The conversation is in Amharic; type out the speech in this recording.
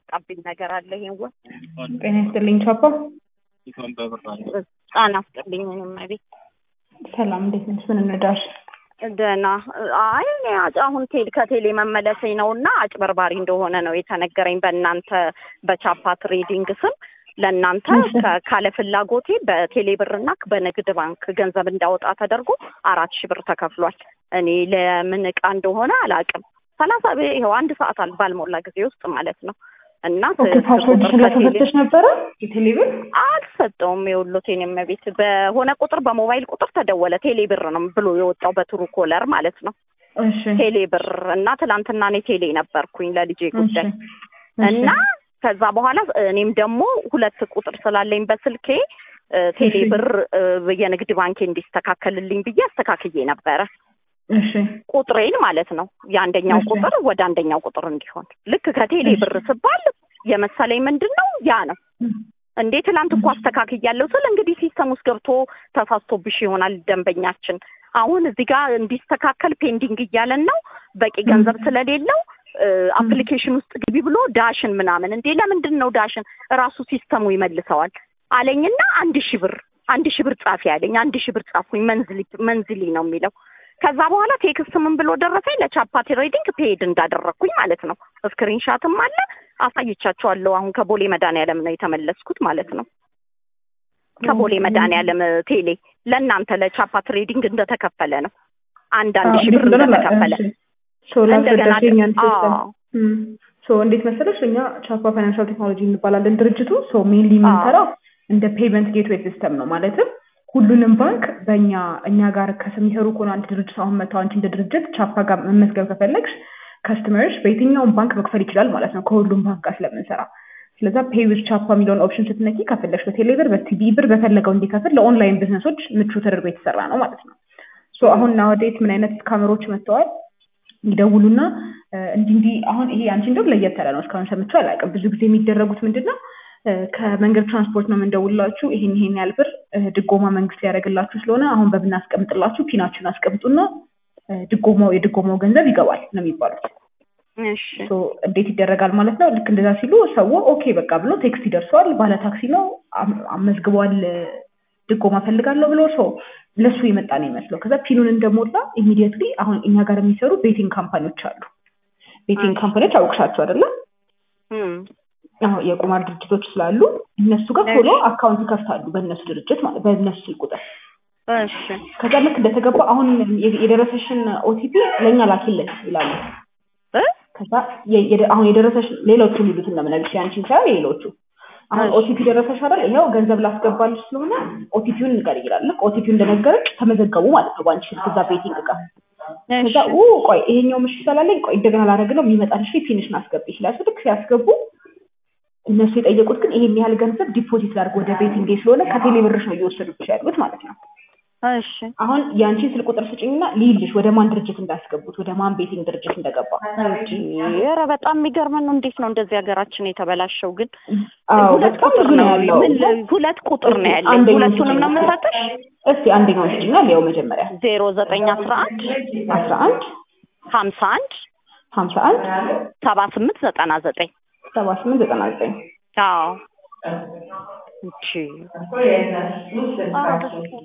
የመጣብኝ ነገር አለ። ይሄን ወ ጤና ይስጥልኝ ቻፓ። ጣና አስጥልኝ እኔም ቤት ሰላም፣ እንዴት ነሽ? ምን እንርዳሽ? ደህና። አይ እኔ አጭ- አሁን ቴል ከቴሌ መመለሴ ነው እና አጭበርባሪ እንደሆነ ነው የተነገረኝ በእናንተ በቻፓ ትሬዲንግ ስም ለእናንተ ከ- ካለ ፍላጎቴ በቴሌ ብርና በንግድ ባንክ ገንዘብ እንዳወጣ ተደርጎ አራት ሺህ ብር ተከፍሏል። እኔ ለምን እቃ እንደሆነ አላውቅም። ሰላሳ ብር ይኸው አንድ ሰዓት አል- ባልሞላ ጊዜ ውስጥ ማለት ነው እና ኦኬ፣ ስ- ፓስወርድ ቁጥር ከቴሌ ስለተሰጠሽ ነበረ የቴሌ ብር? አልሰጠውም። የወሎቴን የመቤት በሆነ ቁጥር በሞባይል ቁጥር ተደወለ። ቴሌ ብር ነው ብሎ የወጣው በትሩ ኮለር ማለት ነው። እሺ ቴሌ ብር እና ትላንትና እኔ ቴሌ ነበርኩኝ ለልጄ ጉዳይ እሺ፣ እና ከዛ በኋላ እኔም ደግሞ ሁለት ቁጥር ስላለኝ በስልኬ እ፣ ቴሌ እሺ። ብር እ፣ የንግድ ባንኬ እንዲስተካከልልኝ ብዬ አስተካክዬ ነበረ እሺ፣ ቁጥሬን ማለት ነው። የአንደኛው እሺ። ቁጥር ወደ አንደኛው ቁጥር እንዲሆን ልክ ከቴሌ እሺ። ብር ስባል የመሰለኝ ምንድን ነው ያ ነው እንዴ ትላንት እኮ አስተካክያለሁ ስል እንግዲህ ሲስተም ውስጥ ገብቶ ተሳስቶብሽ ይሆናል ደንበኛችን። አሁን እዚህ ጋር እንዲስተካከል ፔንዲንግ እያለን ነው በቂ ገንዘብ ስለሌለው አፕሊኬሽን ውስጥ ግቢ ብሎ ዳሽን ምናምን እንዴ ለምንድን ነው ዳሽን ራሱ ሲስተሙ ይመልሰዋል አለኝና አንድ ሺህ ብር አንድ ሺህ ብር ጻፊ አለኝ። አንድ ሺህ ብር ጻፍኩኝ። መንዝሊ መንዝሊ ነው የሚለው። ከዛ በኋላ ቴክስት ምን ብሎ ደረሰኝ ለቻፓ ትሬዲንግ ፔድ እንዳደረግኩኝ ማለት ነው። ስክሪንሻትም አለ አሳይቻቸዋለሁ። አሁን ከቦሌ መድኃኒዓለም ነው የተመለስኩት ማለት ነው። ከቦሌ መድኃኒዓለም ቴሌ ለእናንተ ለቻፓ ትሬዲንግ እንደተከፈለ ነው። አንድ አንድ ሺህ ብር እንደተከፈለ እንደገና ሶ እንዴት መሰለሽ እኛ ቻፓ ፋይናንሻል ቴክኖሎጂ እንባላለን ድርጅቱ። ሶ ሜንሊ የምንሰራው እንደ ፔመንት ጌትዌይ ሲስተም ነው። ማለትም ሁሉንም ባንክ በእኛ እኛ ጋር ከሚሰሩ ከሆነ አንድ ድርጅት አሁን መተው አንቺ እንደ ድርጅት ቻፓ ጋር መመዝገብ ከፈለግሽ ከስተመርሽ በየትኛውም ባንክ መክፈል ይችላል ማለት ነው ከሁሉም ባንክ ጋር ስለምንሰራ። ስለዛ ፔይ ዊዝ ቻፓ የሚለውን ኦፕሽን ስትነኪ ከፈለግሽ በቴሌ ብር፣ በቲቢ ብር በፈለገው እንዲከፍል ለኦንላይን ቢዝነሶች ምቹ ተደርጎ የተሰራ ነው ማለት ነው። ሶ አሁን ናወዴት ምን አይነት ካሜሮች መጥተዋል ይደውሉና እንዲህ እንዲህ አሁን ይሄ አንቺ እንደውም ለየት ያለ ነው። እስካሁን ሰምቼው አላውቅም። ብዙ ጊዜ የሚደረጉት ምንድን ነው ከመንገድ ትራንስፖርት ነው የምንደውላችሁ፣ ይሄን ይሄን ያህል ብር ድጎማ መንግስት ሊያደርግላችሁ ስለሆነ አሁን በብናስቀምጥላችሁ ፒናችሁን አስቀምጡና ድጎማው የድጎማው ገንዘብ ይገባል ነው የሚባሉት። እንዴት ይደረጋል ማለት ነው። ልክ እንደዛ ሲሉ ሰው ኦኬ በቃ ብሎ ቴክስት ይደርሰዋል። ባለ ታክሲ ነው አመዝግቧል፣ ድጎማ ፈልጋለሁ ብሎ ሰው ለሱ የመጣ ነው ይመስለው። ከዛ ፒኑን እንደሞላ ኢሚዲየትሊ አሁን እኛ ጋር የሚሰሩ ቤቲንግ ካምፓኒዎች አሉ። ቤቲንግ ካምፓኒዎች አውቅሻቸው አይደለም? አዎ የቁማር ድርጅቶች ስላሉ እነሱ ጋር ቶሎ አካውንት ይከፍታሉ፣ በእነሱ ድርጅት ማለት በእነሱ ስልክ ቁጥር። ከዛ ልክ እንደተገባ አሁን የደረሰሽን ኦቲፒ ለእኛ ላኪልን ይላሉ። ከዛ አሁን የደረሰሽ ሌሎቹ የሚሉትን ነው የምነግርሽ፣ ያንቺን ሳይሆን የሌሎቹ አሁን ኦቲፒ ደረሰሽ አይደል? ይኸው ገንዘብ ላስገባልሽ ስለሆነ ኦቲፒውን ንገር ይላል። ልክ ኦቲፒውን እንደነገረች ተመዘገቡ ማለት ነው በአንቺ ስልክ እዛ ቤቲንግ ጋር። ከዛ ቆይ ይሄኛው ምሽ ስላለኝ ቆይ እንደገና ላደርግ ነው የሚመጣልሽ ፊኒሽን አስገቢ ይችላል። ልክ ሲያስገቡ እነሱ የጠየቁት ግን ይሄን ያህል ገንዘብ ዲፖዚት ላድርግ ወደ ቤቲንግ ስለሆነ ከቴሌ ብርሽ ነው እየወሰዱብሽ ያሉት ማለት ነው። እሺ አሁን የአንቺን ስልክ ቁጥር ስጭኝና ልይልሽ ወደ ማን ድርጅት እንዳስገቡት ወደ ማን ቤቲንግ ድርጅት እንደገባ። ኧረ በጣም የሚገርመን ነው። እንዴት ነው እንደዚህ ሀገራችን የተበላሸው? ግን አዎ ሁለት በጣም ቁጥር ብዙ ነው ነው ያለው። ምን ሁለት ቁጥር ነው ያለኝ። አንደኛው ሁለቱንም ነው ስጭኝ። የምሰጥሽ። እስቲ አንደኛውን ስጭኝና ሊያው መጀመሪያ ዜሮ ዘጠኝ አስራ አንድ አስራ አንድ ሀምሳ አንድ ሀምሳ አንድ ሰባ ስምንት ዘጠና ዘጠኝ ሰባ ስምንት ዘጠና ዘጠኝ አዎ እቺ